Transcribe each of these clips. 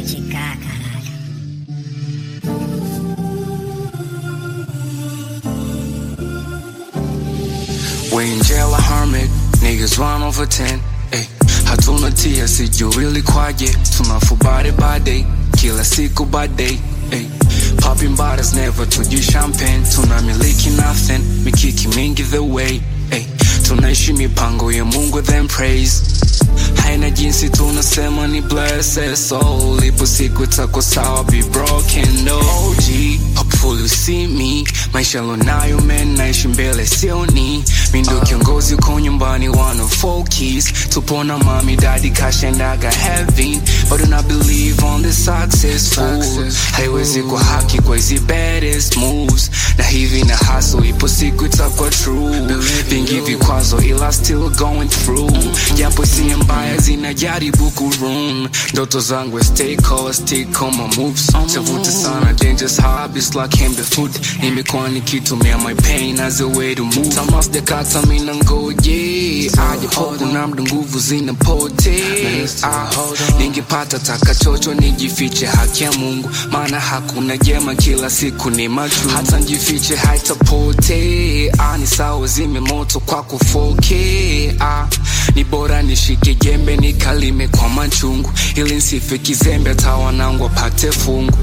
chicar, caralho. We in jail a hermit, niggas run over 10 Ay, hatuna tia sijui kwaje tunafubari bade kila siku bade Ay, popping bottles never tuji champagne tunamiliki nothing mikiki mingi the way Ay, tunaishi mipango ya mungu then praise haina jinsi tunasema ni blessed soul ipo siku tako sawa be broken no OG hopefully you see me maisha lonayo men naishi mbele sioni mindo kiongozi uko nyumbani one of four keys tupo na mami daddy kashendaga heaven but do not believe on the successful haiwezi kwa haki kwa hizi baddest moves na hivi na hustle ipo siku itakuwa true vingi vikwazo ila still going through japo si mbaya zinajaribu kurun ndoto zangu stay cold stick on my moves tavuta sana dangerous habits like hembe food nimekuwa nikitumia my pain as a way to move tamasjakata mina ngoje aje popo na mda nguvu zinapote ah, ningepata takachocho nijifiche haki ya mungu maana hakuna jema kila siku ni machu hata njifiche haitapote ah, ni sawa zime moto kwa kufoke ah, ni bora nishike jembe nikalime kwa machungu ili nsife kizembe hata wanangu wapate fungu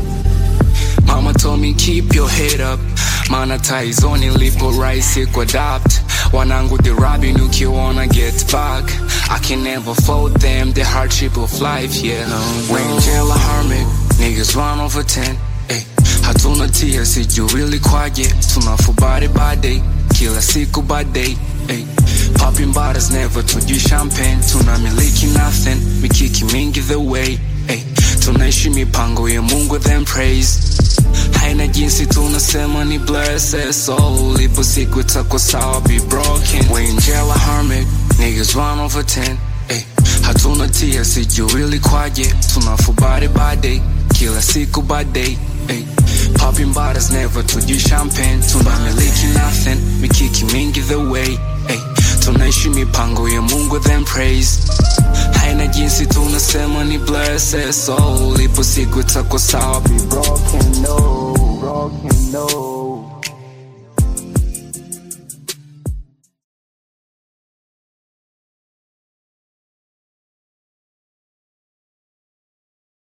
Mama told me keep your head up Mana taizoni lipo rahisi kuadapt Wanangu the robin ukiwana get back I can never fault them the hardship of life yeah no, We in jail a hermit Niggas run over 10 Ay, hatuna tia sijui kwaje tunafubari bade kila siku bade Ay, popping bottles never tuji champagne tunamiliki nothing mikiki mingi the way Ay, tunaishi mipango ya mungu then praise haina jinsi tunasema ni blessed soul ipo siku itakuwa sawa be broken we in jail a hermit niggas run over 10 Ay, hatuna tia sijui kwaje tunafubari bade kila siku bade Ay, popping bottles never tuji champagne tunamiliki nothing mikiki mingi the way Ay, tunaishi mipango ya mungu then praise haina jinsi tunasema ni blessed soul ipo siku itakuwa sawa be broken no broken no